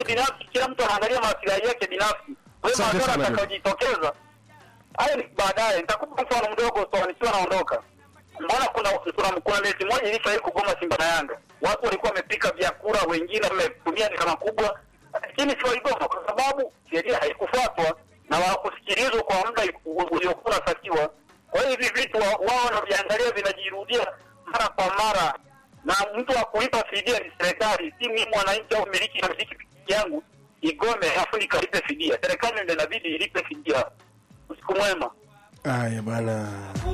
binafsi, kila mtu anaangalia maslahi yake binafsi. Kwa hiyo Asante madhara sana. atakayojitokeza hayo ni baadaye. Nitakupa mfano mdogo so nikiwa naondoka. Mbona kuna kuna kuna mechi moja ilifaili kugoma Simba na Yanga, watu walikuwa wamepika vyakula, wengine wametumia ni kama kubwa, lakini si waligoma kwa sababu sheria haikufuatwa na hawakusikilizwa kwa muda u- uliokuwa unatakiwa. Kwa hiyo hivi vitu wa- wao wanaviangalia vinajirudia mara kwa mara, na mtu wa kulipa fidia ni serikali, si mimi mwananchi au miliki na miliki pikipiki yangu igome afu nikalipe fidia. Serikali ndio inabidi ilipe fidia. Usiku mwema. Haya bwana.